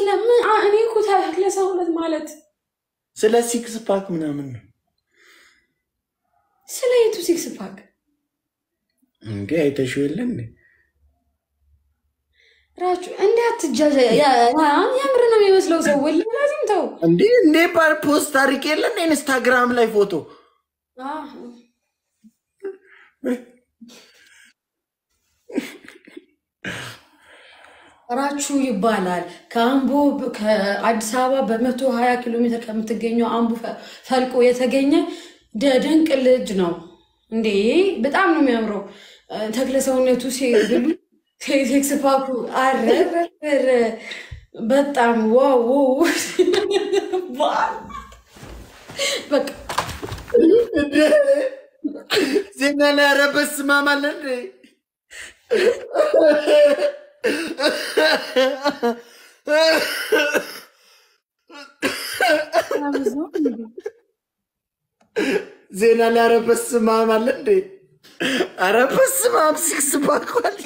ስለምን አ- እኔ እኮ ተክለ ሰውነት ማለት ስለ ሲክስ ፓክ ምናምን ነው ስለ የቱ ሲክስ ፓክ እንዴ? አይተሽው የለ እንዴ? ራቹ እንዴ አትጃጃ። የምር ነው የሚመስለው ሰው ወል lazim ተው። እንዴ እንዴ ባር ፖስት አድርጌ የለ እንዴ? ኢንስታግራም ላይ ፎቶ አህ፣ ራቹ ይባላል። ከአምቦ ከአዲስ አበባ በመቶ ሀያ ኪሎ ሜትር ከምትገኘው አምቦ ፈ- ፈልቆ የተገኘ ደ- ድንቅ ልጅ ነው። እንዴ በጣም ነው የሚያምረው ተክለ ሰውነቱ ሲብሉ ሴክስ ፓኩ አረረረ በጣም ዋው ዋው። በቃ ዜና ላይ ኧረ በስመ አብ አለ እንዴ? ዜና ላይ ኧረ በስመ አብ አለ እንዴ? ኧረ በስመ አብ ሲክስ ፓክ አልሽ።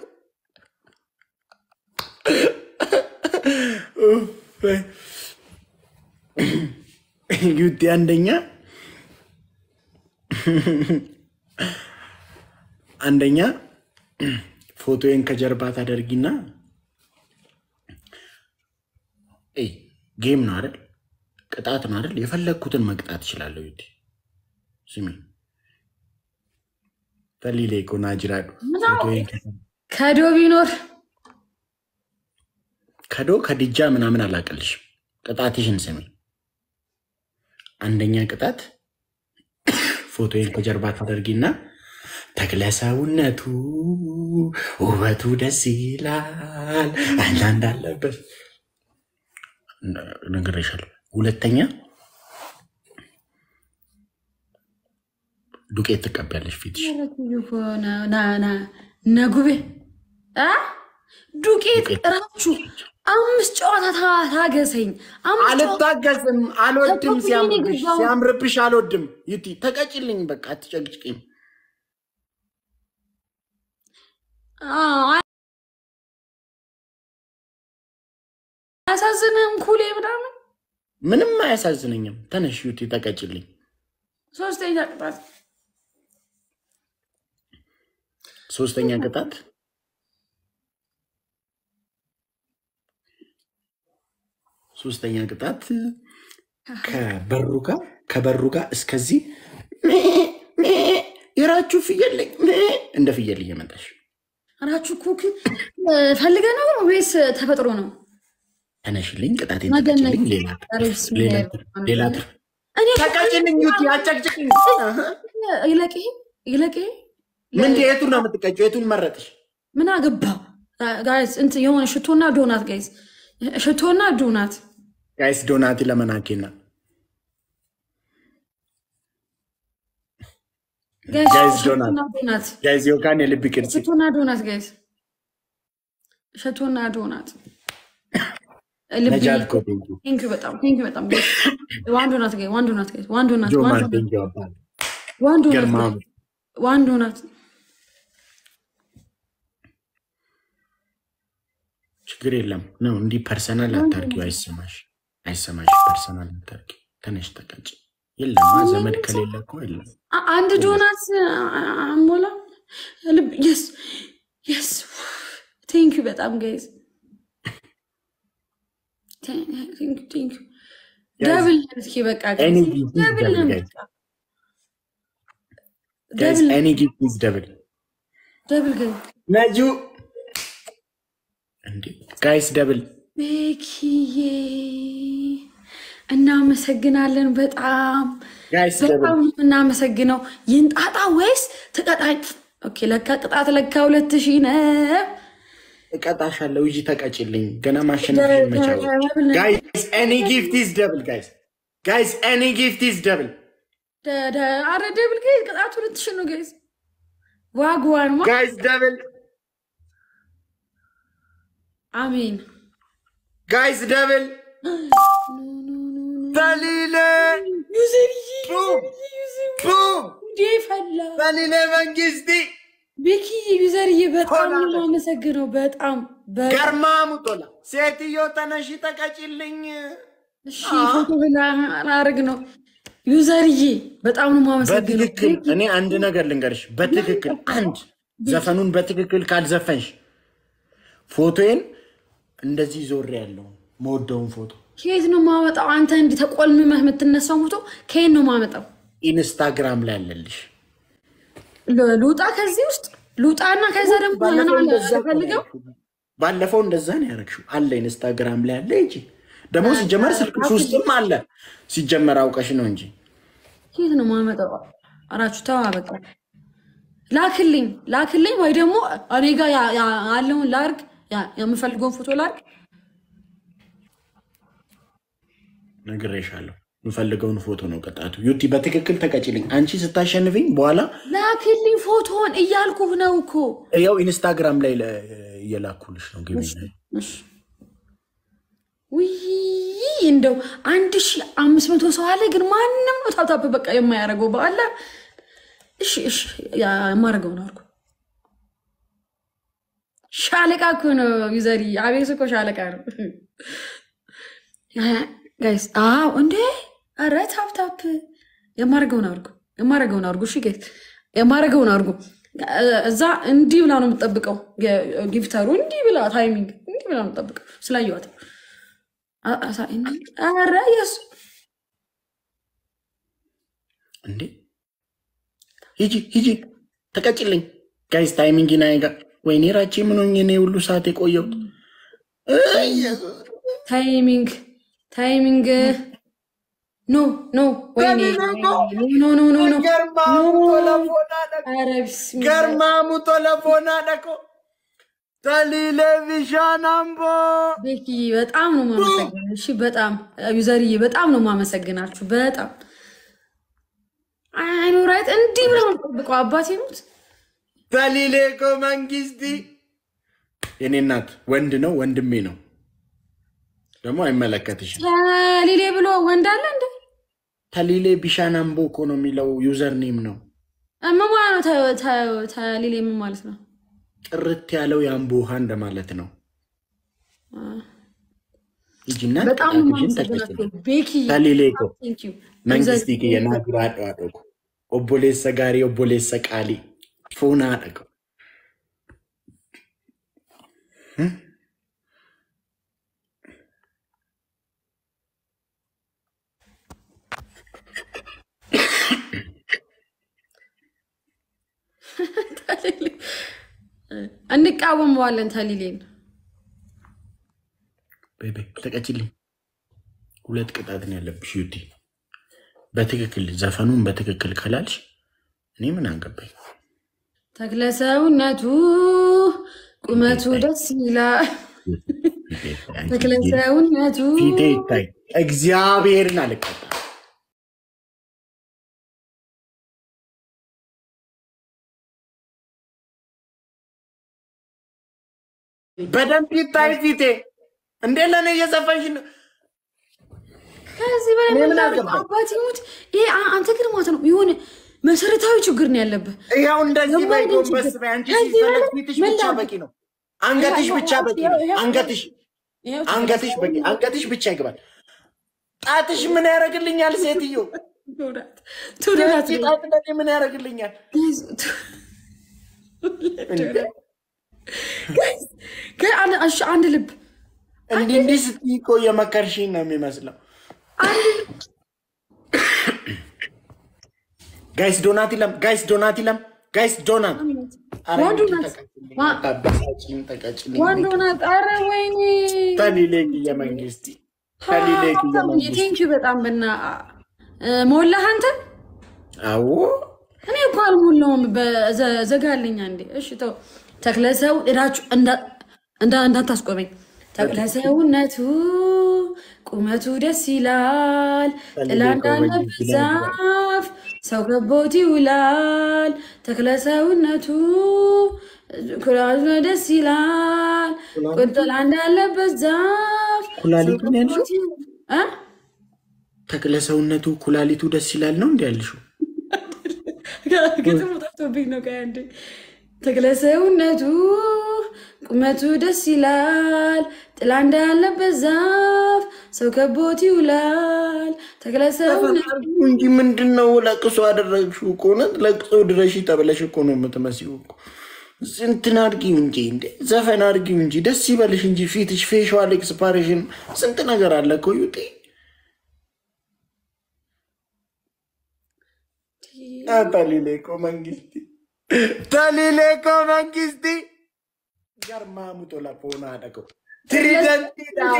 ዩቲ አንደኛ አንደኛ ፎቶዬን ከጀርባ ታደርጊና ኤይ ጌም ነው አይደል? ቅጣት ነው አይደል? የፈለግኩትን መቅጣት እችላለሁ። ዩቲ ስሚ ተሊሌ ኮና ጅራዱ ፎቶዬን ከ- ከዶ ቢኖር ከዶ ከድጃ ምናምን አላቀልሽም። ቅጣትሽን ስሚ። አንደኛ ቅጣት ፎቶዬን ከጀርባ ታደርጊና ተክለ ሰውነቱ ውበቱ ደስ ይላል አንዳንድ አለበት ነግሬሻለሁ። ሁለተኛ ዱቄት ትቀቢያለሽ ፊትሽ። ነጉቤ አ ዱቄት ዱቄት። እራችሁ አምስት ጨዋታ ታ- ታገሰኝ። አምስት ጨዋታ አልታገስም፣ አልወድም። ተኮኩኝ ሲያምርብሽ የገባው። ሲያምርብሽ አልወድም። ዩቲ ተቀጭልኝ፣ በቃ አትጨቅጭቅኝ። አ- አያሳዝንህም? ኩሌ ምናምን ምንም አያሳዝነኝም። ተነሽ ዩቲ ተቀጭልኝ። ሶስተኛ ቅጣት ሶስተኛ ቅጣት ሶስተኛ ቅጣት ከበሩ ጋር ከበሩ ጋር እስከዚህ የራችሁ ፍየል ላይ እንደ ፍየል እየመጣሽ አራችሁ ኩክ ፈልገ ነው ወይስ ተፈጥሮ ነው? ተነሽልኝ፣ ቅጣቴን መገነዝ። ተቀጭልኝ። ሌላ ኧረ ብስሚላህ ሌላ ራህማን ሌላ ራሂም። እኔ ተቀጭልኝ፣ ዩቲ አጨቅጭቅኝ። ይለቅ ይለቅ ምን የቱን ነው የምትቀጭው? የቱን መረጥሽ? ምን አገባ ጋይስ? እንትን የሆነ ሽቶና ዶናት ጋይስ፣ ሽቶና ዶናት ጋይስ ዶናቲ ለመናኬና ጋይስ፣ ጋይስ ዶናት ሽቶና ዶናት ጋይስ ዮካን የልብ ቅርጽ ሽቶና ዶናት ጋይስ፣ ሽቶና ዶናት ልቤ ነጃት እኮ ቴንኪ ቴንክ በጣም ቴንክ በጣም ጋይስ። ዋን ዶናት ጋይስ፣ ዋን ዶናት ጋይስ፣ ዋን ዶናት ዋን ጆማር ዶናት ቴንኪ አባል ዋን ዶናት ገርማሙ ዋን ዶናት ችግር የለም ነው እንዲህ ፐርሰናል አታርጊው። አይሰማሽ አይሰማሽ። ፐርሰናል አታርጊ። ተነሽ ተቀጭ። የለማ ዘመድ ከሌለ እኮ የለም። አ- አንድ ዶናት አሞላ ልብ የስ የስ ቴንክ በጣም ጋይዝ ቴንክ ደብል እስኪ በቃ ኤኒ ጋይዝ ጊፍት ደብል ደብል ነው ጋይዝ በቃ ጋይዝ ደብል ኤኒ ጊፍት ኢዝ ደብል ደብል ጋይዝ ነጁ እንዴ ጋይስ ደብል ቤኪዬ እናመሰግናለን በጣም ጋይስ በጣም ደብል እናመሰግነው። ይንጣጣ ወይስ ትቀጣኝ? ኦኬ ለካ ቅጣት ለካ ሁለት ሺህ ነው። እቀጣሻለሁ። እጂ ተቀጭልኝ። ገና ማሸነፍሽ መቻው ጋይስ ኤኒ ጊፍት ኢዝ ደብል ጋይስ ጋይስ ኤኒ ጊፍት ኢዝ ደብል ደ- ደ- አረ ደብል ጋይዝ ቅጣት ሁለት ሺህ ነው ጋይዝ። ዋግዋን ማ ጋይስ ደብል አሜን ጋይስ ደብል በሊለ ዩዘርዬ ቡም ቡም ጉዴ ፈላ በሊለ መንግስቲ ቤኪዬ ዩዘርዬ በጣም ነው የማመሰግነው። በጣም በ- ገርማ ሙጦላ ሴትዮ ተነሺ ተቀጭልኝ። እሺ ፎቶ ላረግ ነው ዩዘርዬ፣ በጣም ነው የማመሰግነው። በትክክል እኔ አንድ ነገር ልንገርሽ፣ በትክክል አንድ ዘፈኑን በትክክል ካልዘፈንሽ ፎቶዬን እንደዚህ ዞሬ ያለው መወደውን ፎቶ ከየት ነው የማመጣው? አንተ እንዲህ ተቆልምመህ የምትነሳው ፎቶ ከየት ነው የማመጣው? ኢንስታግራም ላይ አለልሽ። ል- ልውጣ ከዚህ ውስጥ ልውጣና ከዛ ደግሞ ባለፈው እንደዛ እኮ ነው ፈልገው ያደረግሽው። ባለፈው እንደዛ ነው ያደረግሽው። አለ ኢንስታግራም ላይ አለ እንጂ ደግሞ ሲጀመር ስልክሽ ውስጥም አለ። ሲጀመር አውቀሽ ነው እንጂ ከየት ነው የማመጣው? አራችሁ ተዋ በቃ ላክልኝ ላክልኝ፣ ወይ ደግሞ እኔ ጋር ያ- ያ- ያለውን ላርግ፣ ያ- የምፈልገውን ፎቶ ላርግ። ነግሬሻለሁ። የምፈልገውን ፎቶ ነው ቅጣቱ። ዩቲ በትክክል ተቀጭልኝ። አንቺ ስታሸንፍኝ በኋላ ላክልኝ ፎቶን እያልኩህ ነው እኮ። ያው ኢንስታግራም ላይ ለ- እየላኩልሽ ነው ግቢ እሺ። ውይ እንደው አንድ ሺ አምስት መቶ ሰው አለ፣ ግን ማንም ነው ታብታብ በቃ የማያደርገው በአላ። እሺ እሺ፣ ያ- የማደርገውን አድርጎ ሻለቃ እኮ ነው ዩዘሪ። አቤት እኮ ሻለቃ ነው ጋይስ። አዎ እንዴ! ኧረ ታፕታፕ የማደርገውን አድርጎ የማደርገውን አድርጎ። እሺ ጋይስ የማደርገውን አድርጎ። እዛ እንዲህ ብላ ነው የምጠብቀው። ጊፍተሩ እንዲህ ብላ ታይሚንግ እንዲህ ብላ ነው የምጠብቀው። ስላየዋት አ- አሳ- ኧረ የሱ እንዴ ሂጂ ሂጂ ተቀጭልኝ ጋይስ ታይሚንግ ናይጋ ወይኔ ራቼ ምን ሆኜ ነው የሁሉ ሰዓት የቆየሁት? እይ፣ ኢየሱስ። ታይሚንግ ታይሚንግ ኖ ኖ ወይኔ ኖ ኖ ኖ ኖ ገርማሙ ቶለፎና ደቆ ኧረ ቢስሚላህ ገርማሙ ቶለፎና ደቆ ተሊሌቪዥን አምቦ ቤኪ በጣም ነው ማመሰግናል። እሺ በጣም ዩዘርዬ በጣም ነው ማመሰግናችሁ። በጣም አይኖራይት እንዲህ ብለው ነው የምጠብቀው። አባቴ ሙት ተሊሌኮ መንግስቲ የኔ እናት ወንድ ነው ወንድሜ ነው ደግሞ አይመለከትሽም። ተሊሌ ብሎ ወንድ አለ እንደ ተሊሌ ቢሻን አምቦ እኮ ነው የሚለው ዩዘር ኔም ነው። ምን ማለት ነው? ተ- ተ- ተሊሌ ምን ማለት ነው? ጥርት ያለው የአምቦ ውሃ እንደማለት ነው። ሂጂና በጣም ነው ቅጣትሽን ማመሰግናችሁ ተቀጭልኝ። ቤኪ። ተሊሌኮ ቴንክ ዩ መንግስቲ የናዱራ አደዋደቁ ኦቦሌሰ ጋሪ ኦቦሌሰ ቃሊ ፉና አደቁ እንቃወመዋለን ተሊሌን። ቤቤ ተቀጭልኝ። ሁለት ቅጣት ነው ያለብሽ ዩቲ። በትክክል ዘፈኑን በትክክል ከላልሽ እኔ ምን አገባኝ? ተክለ ሰውነቱ ቁመቱ ደስ ይላል። ተክለ ሰውነቱ ፊቴ ይታይ እግዚአብሔርን አልቀጣ በደንብ ይታይ ፊቴ። እንዴ ለእኔ እየዘፈንሽ ነው? ከዚህ በላይ እኔ ምን ምን ላድርግ? አገባኝ? አባቴ ሙት። ይሄ አ- አንተ ግን ማለት ነው የሆነ መሰረታዊ ችግር ነው ያለብህ። ያው እንደዚህ ደግሞ በይ ግን ጎንበስ ችግር- በይ። አንቺ ከዚህ ሲፈለግ በላይ ፊትሽ ምን ብቻ ላድርግ? በቂ ነው። አንገትሽ ብቻ በቂ ነው። አንገትሽ ይኸው አንገትሽ በቂ አንገትሽ ብቻ ይግባል። ጣትሽ ምን ያደርግልኛል? ሴትዮ ትውዳት ትውዳት የዚህ ጣት ለኔ ምን ያደርግልኛል? አንድ ልብ እንዲህ እንዲህ ስትይ እኮ የመከርሽኝ ነው የሚመስለው። ጋይስ ዶናት ይለም፣ ጋይስ ዶናት ይለም፣ ጋይስ ዶናት ኧረ ወንዱ እንዲህ ናት። ተቀጭልኝ፣ ዋ- ታበሳጭኝ፣ ተቀጭልኝ። ወንድ ሆና ጣረ ወይኔ ተሊሌክ የመንግስቲ ተሊሌክ የመንግስቲ ቴንኪ በጣም በና ሞላህ አንተ አዎ እኔ እኮ አልሞላውም። በዘ- ዘጋልኝ አንዴ። እሺ ተው። ተክለሰው እዳችሁ እንዳታስቆመኝ። ተክለሰውነቱ ቁመቱ ደስ ይላል፣ ጥላ እንዳለበት ዛፍ ሰው ከቦት ይውላል። ተክለሰውነቱ ኩራቱ ደስ ይላል፣ ጥላ እንዳለበት ዛፍ ሰው ኩላሊቱ ነው ያልሽው? ከቦት ይው- እ? ተክለ ሰውነቱ ኩላሊቱ ደስ ይላል ነው እንዲ ያልሽው? ግጥሙ ጠፍቶብኝ ነው። ቆይ አንዴ ተክለ ሰውነቱ ቁመቱ ደስ ይላል፣ ጥላ እንዳለበት ዛፍ ሰው ከቦት ይውላል። ተክለ ሰውነቱ ተፈናርጉ እንጂ ምንድን ነው ለቅሶ አደረግሽው? እኮ እውነት ለቅሶ ድረሽ ተብለሽ እኮ ነው የምትመስይው እኮ። እንትን አድርጊው እንጂ እንዴ ዘፈን አድርጊው እንጂ ደስ ይበልሽ እንጂ ፊትሽ ፌሻል ኤክስፓሬሽን ስንት ነገር አለ እኮ ዩጤ ታሊሌኮ መንግስቲ ታሊሌኮ መንግስቲ ገርማሙቶ ለፎና ደቀው ትሪደንቲ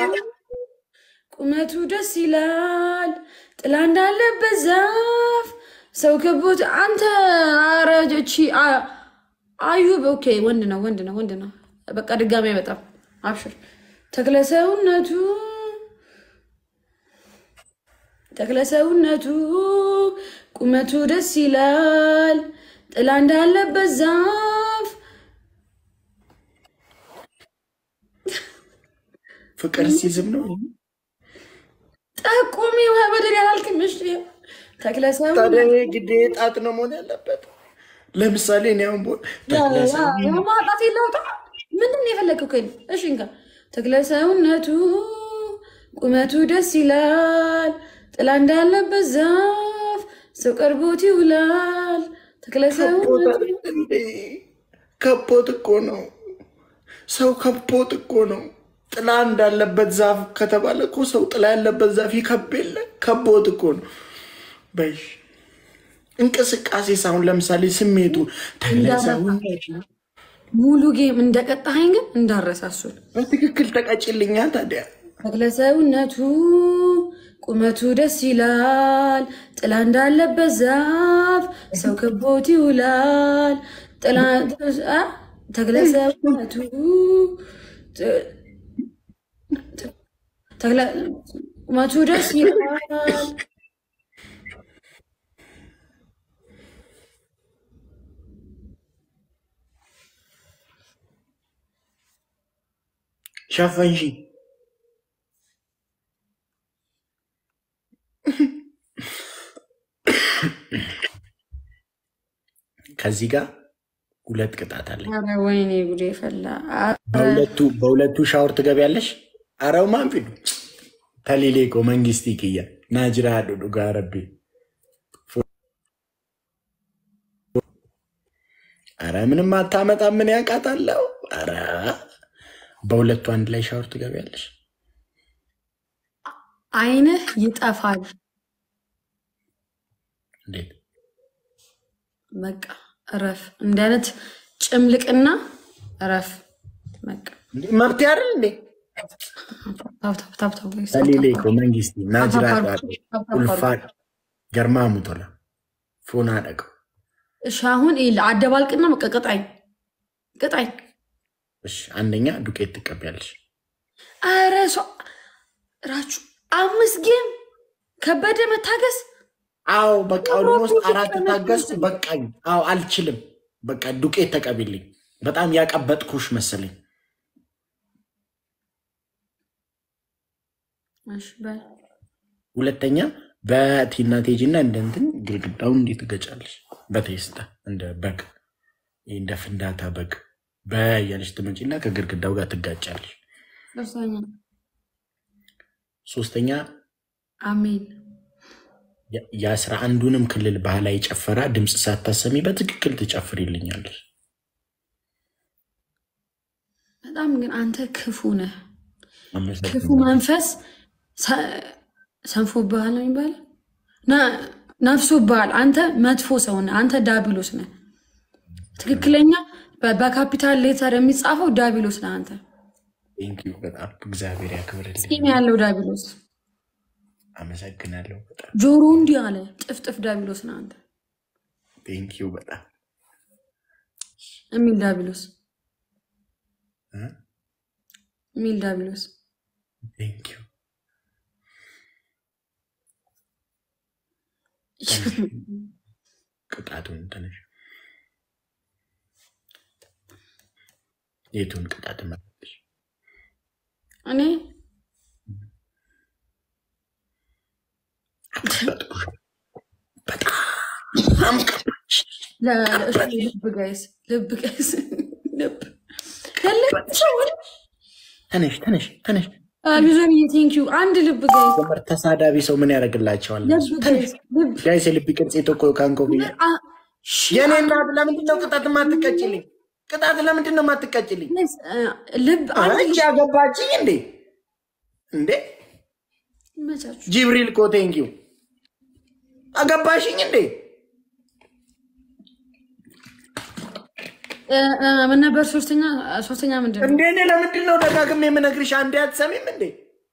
ቁመቱ ደስ ይላል፣ ጥላ እንዳለበት ዛፍ ሰው ከቦት አንተ አረጆቺ አዩብ ኦኬ፣ ወንድ ነው ወንድ ነው ወንድ ነው። በቃ ድጋሚ አይመጣም። አብሽር ተክለ ሰውነቱ ተክለ ሰውነቱ ቁመቱ ደስ ይላል፣ ጥላ እንዳለበት ዛፍ ፍቅር ሲዝም ነው። ጠቁሚ በደል ያላልክም። እሺ ተክለ ሰውነቱ ታዲያ ይሄ ግዴ ጣት ነው መሆን ያለበት። ለምሳሌ እኔ አሁን ቦ- ተክለ ሰው- ማጣት የለውጣ ምንድን ነው የፈለግከው? ከእኔ እሺ እንካ ተክለ ሰውነቱ ቁመቱ ደስ ይላል፣ ጥላ እንዳለበት ዛፍ ሰው ቀርቦት ይውላል። ተክለ ከቦት ሰውነቱ አይደል እንዴ? ከቦት እኮ ነው ሰው ከቦት እኮ ነው። ጥላ እንዳለበት ዛፍ ከተባለ እኮ ሰው ጥላ ያለበት ዛፍ ይከብ የለ ከቦት እኮ ነው። በሽ እንቅስቃሴ ሳሁን ለምሳሌ ስሜቱ ተክለ ሰውነቱ ሙሉ ጌም እንደቀጣኸኝ ግን እንዳረሳሱን በትክክል ተቀጭልኛ ታዲያ ተክለ ሰውነቱ ቁመቱ ደስ ይላል፣ ጥላ እንዳለበት ዛፍ ሰው ከቦት ይውላል። ጥላ አ? ተክለ ሰውነቱ ጥ- ጥ- ተክለ ቁመቱ ደስ ይላል። ሸፈንሺ ከዚህ ጋር ሁለት ቅጣት አለ። ኧረ ወይኔ ጉዴ ፈላ። ኧረ በሁለቱ በሁለቱ ሻወር ትገቢያለሽ። አረው ማንፊዱ ተሊሌኮ መንግስቲ ክያ ናጅራ ዱዱ ጋረቢ አረ ምንም አታመጣ። ምን ያውቃታለው? አረ በሁለቱ አንድ ላይ ሻወር ትገቢያለሽ። አይንህ ይጠፋል። እንዴት በቃ እረፍ። እንዲህ አይነት ጭምልቅና እረፍ። በቃ እንዴ መብት አይደል እንዴ? ታብታብ ታብታብ ወይ ተሊሌኮ መንግስቲ ናጅራ ታብታብ ዱዱ ኡልፋ ገርማ ሙቶላ ፉና ደቀው እሺ አሁን ይኸውልህ አደባልቅና በቃ ቅጣኝ ቅጣኝ። እሺ አንደኛ ዱቄት ትቀቢያለሽ። ኧረ ሰው ራችሁ አምስት ጌም ከበደ መታገስ አዎ በቃ ኦልሞስት አራት ታገስኩ። በቃኝ። አዎ አልችልም። በቃ ዱቄት ተቀቢልኝ። በጣም ያቀበጥኩሽ መሰለኝ። እሺ በል ሁለተኛ በቲና ቴጂ እና እንደ እንትን ግድግዳውን እንዴት ትገጫለሽ? በቴስታ እንደ በግ ይህ እንደ ፍንዳታ በግ በያለሽ ትመጪና ከግድግዳው ጋር ትጋጫለሽ። ሶስተኛ ሶስተኛ አሜን የ- የአስራ አንዱንም ክልል ባህላዊ ጨፈራ ድምፅ ሳታሰሚ በትክክል ትጨፍሪልኛለሽ። በጣም ግን አንተ ክፉ ነህ። ክፉ አመሰግናለሁ። መንፈስ ሰንፎብሃል ነው የሚባለው፣ ነ- ነፍሶብሃል። አንተ መጥፎ ሰው ነህ። አንተ ዳቢሎስ ነህ። ትክክለኛ በ- በካፒታል ሌተር የሚጻፈው ዳቢሎስ ነህ አንተ። ቴንኪዩ በጣም እግዚአብሔር ያክብርልኝ። ፂም ያለው ዳቢሎስ፣ አመሰግናለሁ በጣም ጆሮ እንዲህ አለ ጥፍጥፍ ዳቢሎስ ነህ አንተ ቴንኪዩ በጣም የሚል ዳቢሎስ እ? የሚል ዳቢሎስ ቴንኪዩ ቅጣቱን ትንሽ የቱን ቅጣት መረጥሽ? እኔ አቀበጥኩሽ በጣም ቀባሽ። ለእሱ ልብ ጋይስ ልብ ቀስ ልብ ከልብ ሰው ተነሽ ተነሽ ተነሽ። ዩዘንዬ ቴንኪዩ አንድ ልብ ጋይስ ዘመር ተሳዳቢ ሰው ምን ያደርግላቸዋል? ልብ ጋይስ ልብ ጋይስ የልብ ቅርጽ የተኮ ካንኮ ብያ አ- ሺ- የኔ እናት ለምንድን ነው ቅጣት የማትቀጭልኝ? ቅጣት ለምንድን ነው የማትቀጭልኝ? ጋይስ፣ አ፣ ልብ አንድ አንቺ ያገባችኝ እንዴ እንዴ ይመቻችሁ። jibril እኮ ቴንኪው አገባሽኝ እንዴ? እ፣ እ፣ ምን ነበር ሶስተኛ ሶስተኛ ምንድን ነው? እንዴ እኔ ለምንድን ነው ደጋግሜ የምነግርሽ? አንዴ አትሰሚም እንዴ?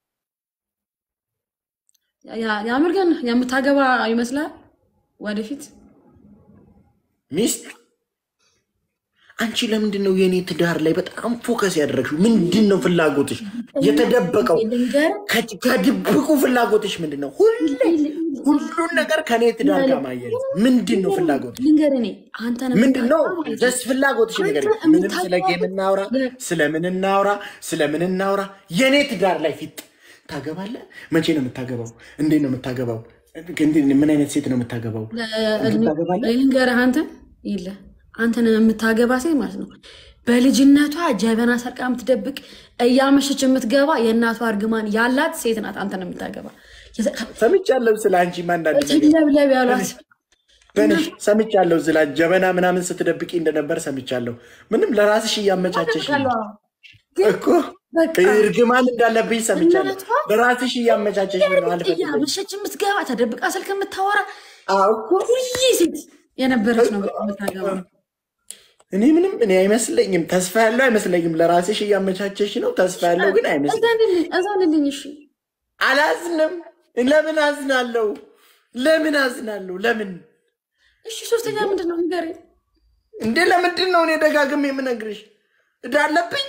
ያ- የምር ግን የምታገባ ይመስላል ወደፊት ሚስት አንቺ ለምንድን ነው የእኔ ትዳር ላይ በጣም ፎከስ ያደረግሽው? ምንድን ነው ፍላጎትሽ? የተደበቀው ልንገር ከ- ከድብቁ ፍላጎትሽ ምንድን ነው? ሁሌ ሁሉን ነገር ከእኔ ትዳር ጋር ማያየዝ ምንድን ነው ፍላጎትሽ? ልንገር እኔ አንተን ምንድን ነው የምታገባ ማለት ነው። ደስ ፍላጎትሽ ነገር አንተ ምንም ስለ የምታገባው ጌም እናውራ፣ ስለምን እናውራ፣ ስለምን እናውራ። የእኔ ትዳር ላይ ፊት ታገባለህ? መቼ ነው የምታገባው? እንዴት ነው የምታገባው? እንዴት- ምን አይነት ሴት ነው የምታገባው? ታገባለህ? ልንገርህ አንተ የለ አንተን የምታገባ ሴት ማለት ነው በልጅነቷ ጀበና ሰርቃ የምትደብቅ እያመሸች የምትገባ የእናቷ እርግማን ያላት ሴት ናት። አንተን የምታገባ ሰምቻለሁ ስለ አንቺ አንዳንድ ነገር ለብለብ ያሏት በንሽ ሰምቻለሁ። ስለ ጀበና ምናምን ስትደብቂ እንደነበር ሰምቻለሁ። ምንም ለራስሽ እያመቻቸሽ ነው እኮ በቃ እርግማን እንዳለብኝ ሰምቻለሁ። እናቷ ለራስሽ እያመቻቸሽ ነው። አልፈልግም። እያመሸች የምትገባ ተደብቃ ስልክ የምታወራ አዎ እኮ ሁሌ ሴት የነበረች ነው በቃ የምታገባ። እኔ ምንም እኔ አይመስለኝም። ተስፋ ያለው አይመስለኝም። ለራስሽ እያመቻቸሽ ነው። ተስፋ ያለው ግን አይመስለኝም። እዛንልኝ እሺ አላዝንም። ለምን አዝናለሁ? ለምን አዝናለሁ? ለምን እሺ ሶስተኛ ምንድን ነው ንገረኝ። እንዴ? ለምንድን ነው እኔ ደጋግሜ የምነግርሽ? እዳ አለብኝ።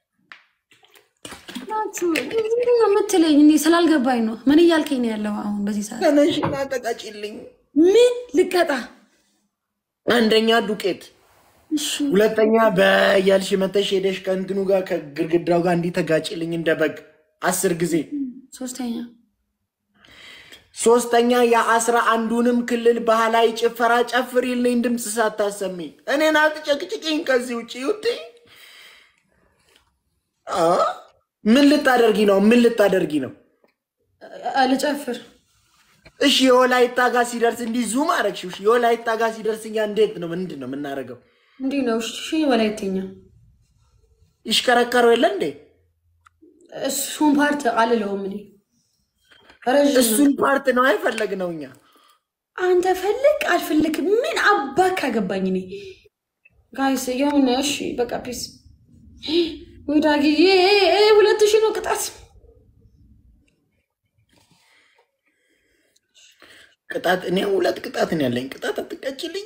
ናችሁ ምንድን ነው የምትለኝ? እኔ ስላልገባኝ ነው። ምን እያልከኝ ነው ያለው አሁን በዚህ ሰዓት? ተነሽና ተቀጭልኝ። ምን ልቀጣ? አንደኛ ዱቄት፣ እሺ ሁለተኛ በያልሽ መተሽ ሄደሽ ከእንትኑ ጋር ከግርግዳው ጋር እንዲህ ተጋጭልኝ እንደ በግ አስር ጊዜ። ሶስተኛ ሶስተኛ የአስራ አንዱንም ክልል ባህላዊ ጭፈራ ጨፍሪልኝ ድምፅ ሳታሰሚ። እኔን አትጨቅጭቅኝ ከዚህ ውጭ ይውጥ። ምን ልታደርጊ ነው? ምን ልታደርጊ ነው? አ- ልጨፍር እሺ የወላይታ ጋር ሲደርስ እንዲህ ዙም አረግሽ። እሺ የወላይታ ጋር ሲደርስ እኛ እንዴት ነው ምንድን ነው የምናደርገው? እንዲህ ነው። እሺ ወላይተኛ ይሽከረከረው የለ እንዴ? እሱን ፓርት አልለውም እኔ ረዥም ነው። እሱን ፓርት ነው አይፈለግ ነው እኛ አንተ ፈልግ አልፈልግ ምን አባክ አገባኝ እኔ ጋይስ የሆነ እሺ በቃ ፒስ ወዳግዬ ሁለት ሺህ ነው ቅጣት ቅጣት እኔ ሁለት ቅጣት ነው ያለኝ። ቅጣት አትቀጭልኝ።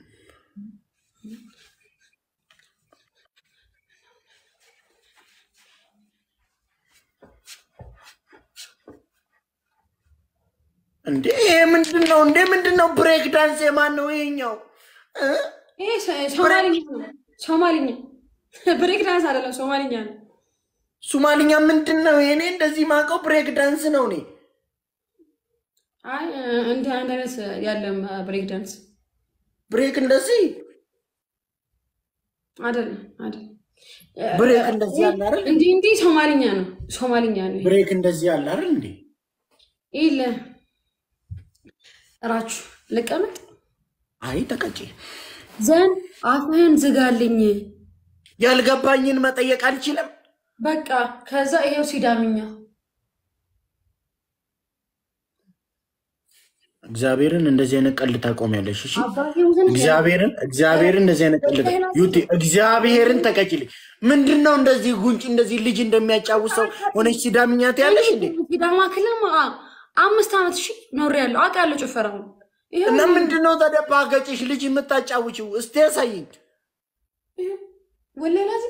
እንዴ ይሄ ምንድን ነው እንዴ? ምንድን ነው ብሬክ ዳንስ? የማን ነው ይሄኛው? እ? ይሄ ሶ- ሶማሊኛ ነው ሶማሊኛ ብሬክ ዳንስ አይደለም ሶማሊኛ ነው ሱማልኛ ምንድን ነው? እኔ እንደዚህ ማውቀው ብሬክ ዳንስ ነው። እኔ አይ እንደ አንድ አይነት ያለም ብሬክ ዳንስ ብሬክ እንደዚህ አይደለም አይደለም ብሬክ እንደዚህ ያለ አይደል? እንዲህ እንዲህ ሶማሊኛ ነው ሶማሊኛ ነው ብሬክ እንደዚህ ያለ አይደል እንዴ? ይለ እራችሁ ልቀመጥ አይ ተቀጭ። ዘን አፍህን ዝጋልኝ ያልገባኝን መጠየቅ አልችልም። በቃ ከዛ ይሄው ሲዳምኛ እግዚአብሔርን እንደዚህ አይነት ቀልድ ታቆሚያለሽ። እሺ አባቴ ሙትን እግዚአብሔርን እግዚአብሔርን እንደዚህ አይነት ቀልድ ዩቲ እግዚአብሔርን ተቀጭልኝ። ምንድን ነው እንደዚህ ጉንጭ እንደዚህ ልጅ እንደሚያጫውት ሰው ሆነች ሲዳምኛት ያለሽ እንዴ? ሲዳማ ክልል አምስት ዓመት ሺ ኖር ያለው አውቃለሁ ጭፈራው ይሄው እና ምንድን ነው ተደባገጭሽ ልጅ የምታጫውችው? እስቲ ያሳይኝ። ወለላዚ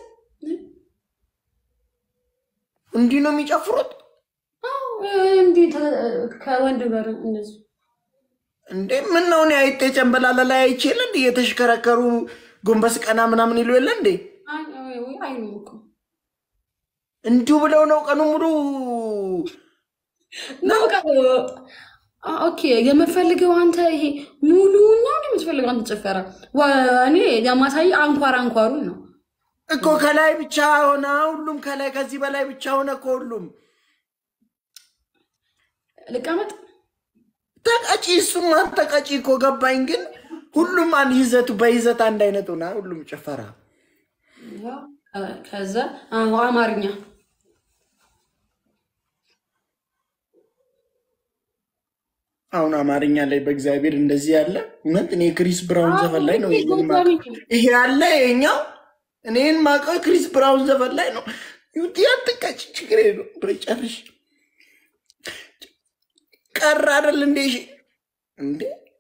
እንዲህ ነው የሚጨፍሩት እንዲህ ተ- ከወንድ ጋር እንደዚህ እንዴ? ምን ነው እኔ አይጤ ጨንበላላ ላይ አይችል እንዴ? የተሽከረከሩ ጎንበስ ቀና ምናምን ይሉ የለ እንዴ? አይ አይ ወይ አይ ነው እኮ እንዲሁ ብለው ነው ቀኑ ሙሉ ነው በቃ ኦኬ የምፈልገው አንተ ይሄ ሙሉ ነው የምትፈልገው አንተ ጭፈራ ዋ- እኔ የማሳይ አንኳር አንኳሩን ነው እኮ ከላይ ብቻ ሆነ ሁሉም ከላይ ከዚህ በላይ ብቻ ሆነ እኮ ሁሉም ልቀመጥ ተቀጪ እሱማ ተቀጪ እኮ ገባኝ። ግን ሁሉም አንድ ይዘቱ በይዘት አንድ አይነት ሆና ሁሉም ጭፈራ ከዛ አዎ፣ አማርኛ አሁን አማርኛ ላይ በእግዚአብሔር እንደዚህ ያለ እውነት እኔ ክሪስ ብራውን ዘፈን ላይ ነው ይሄን የማውቀው። ይሄ ያለ ይሄኛው እኔን ማውቀው ክሪስ ብራውን ዘፈን ላይ ነው። ዩቲ አትቀጭ ችግር የለውም በይ ጨርሽ። ቀረ አይደል እንዴ እሺ እንዴ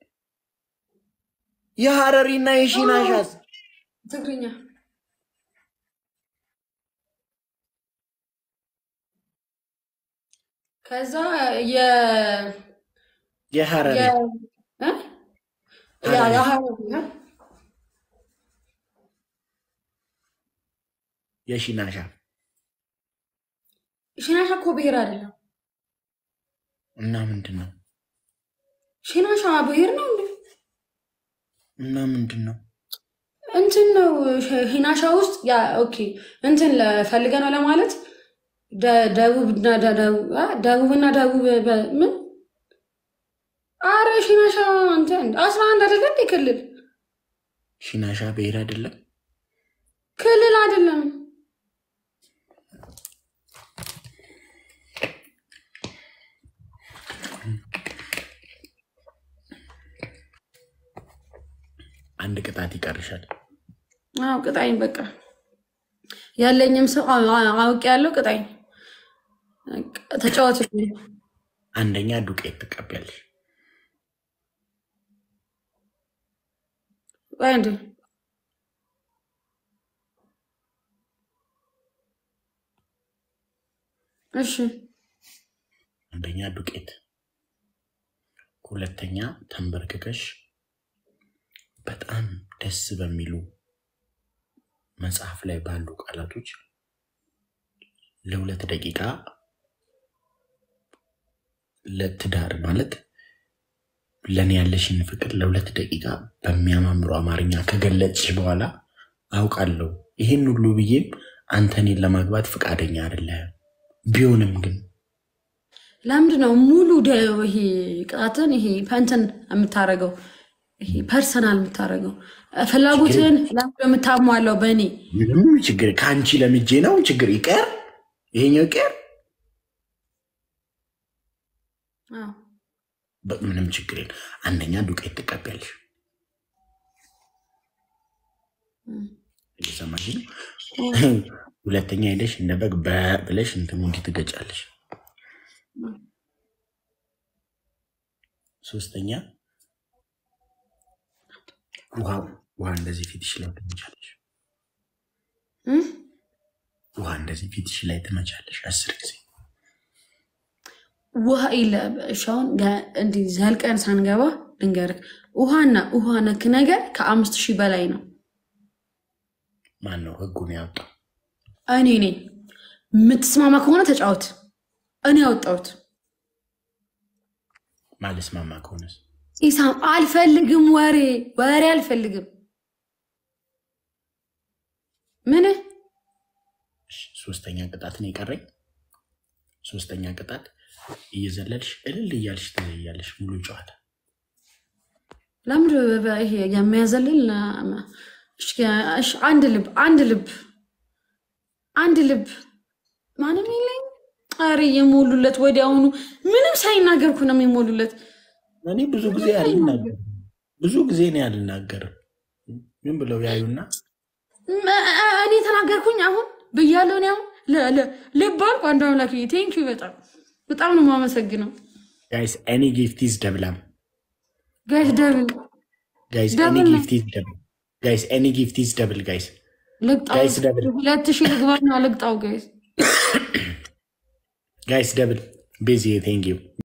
የሀረሪና የሺናሻስ ትግርኛ ከዛ የ የሀረሪ የ እ? ያ- የሀረሪ እ? የሺናሻ ሽናሻ እኮ ብሔር አይደለም። እና ምንድን ነው ሽናሻ ብሔር ነው እንዴ? እና ምንድን ነው እንትን ነው ሽ- ሂናሻ ውስጥ ያ ኦኬ እንትን ለፈልገ ነው ለማለት ደ- ደቡብና ደ- ደቡብ አ? ደቡብና ደቡብ በ- ምን አረ ሺናሻ እንትን አስራ አንድ አይደለ እንዴ ክልል ሺናሻ ብሔር አይደለም ክልል አይደለም አንድ ቅጣት ይቀርሻል አዎ ቅጣኝ በቃ ያለኝም ሰው አውቅ ያለው ቅጣኝ ተጫወት አንደኛ ዱቄት ትቀቢያለሽ አንድ እሺ አንደኛ ዱቄት ሁለተኛ ተንበርክከሽ በጣም ደስ በሚሉ መጽሐፍ ላይ ባሉ ቃላቶች ለሁለት ደቂቃ ለትዳር ማለት ለእኔ ያለሽን ፍቅር ለሁለት ደቂቃ በሚያማምሩ አማርኛ ከገለጽሽ በኋላ አውቃለሁ ይህን ሁሉ ብዬም አንተ እኔን ለማግባት ፈቃደኛ አይደለህም። ቢሆንም ግን ለምንድን ነው ሙሉ ደ- ይሄ ቅጣትን ይሄ እንትን የምታደርገው ይሄ ፐርሰናል የምታደርገው ፍላጎትን ለምንድን ነው የምታሟለው በእኔ ምንም ችግር ከአንቺ ለምጄ ነው ችግር ይቀር ይሄኛው ይቀር አዎ። በ- ምንም ችግር የለም። አንደኛ ዱቄት ትቀቢያለሽ። እም። እየሰማሽ ነው። ሁለተኛ ሄደሽ እንደ በግ በ- ብለሽ እንትኑ እንዲህ ትገጫለሽ። ሶስተኛ ውሃ ውሃ እንደዚህ ፊትሽ ላይ ትመቻለሽ። እም? ውሃ እንደዚህ ፊትሽ ላይ ትመቻለሽ አስር ጊዜ። ውሃ የለ እሺ፣ አሁን ገ- እንዲህ ዘልቀን ሳንገባ ልንገርህ፣ ውሃና ውሃ ነክ ነገር ከአምስት ሺህ በላይ ነው። ማን ነው ህጉን ያወጣው? እኔ ነኝ። የምትስማማ ከሆነ ተጫወት። እኔ ያወጣሁት ማልስማማ ከሆነስ ኢሳም አልፈልግም፣ ወሬ ወሬ አልፈልግም። ምን እሺ፣ ሶስተኛ ቅጣት ነው የቀረኝ። ሶስተኛ ቅጣት እየዘለልሽ እልል እያልሽ ትለያለሽ ሙሉ ጨዋታ ለምንድን ነው በ- ይሄ የሚያዘልል እሺ፣ እሺ፣ አንድ ልብ አንድ ልብ አንድ ልብ ማንም የለኝ። ኧረ የሞሉለት ወዲያውኑ ምንም ሳይናገርኩ ነው የሚሞሉለት። እኔ ብዙ ጊዜ አልናገርም። ብዙ ጊዜ እኔ አልናገርም። ምን ብለው ያዩና ም- እኔ ተናገርኩኝ አሁን ብያለሁ። እኔ አሁን ለ- ለ- ልብ አልኩ። አንዱ አምላክ ቴንኪ በጣም በጣም ነው የማመሰግነው። ጋይስ ኤኒ ጊፍት ኢዝ ደብላም ጋይስ ደብል ጋይስ ኤኒ ደብል ነው። ጊፍት ኢዝ ደብል ጋይስ ኤኒ ጊፍት ኢዝ ደብል ጋይስ ልቅጣው ጋይስ ደብል ሁለት ሺህ ልግባና ልቅጣው ጋይስ ጋይስ ደብል ቤዚ ቴንክ ዩ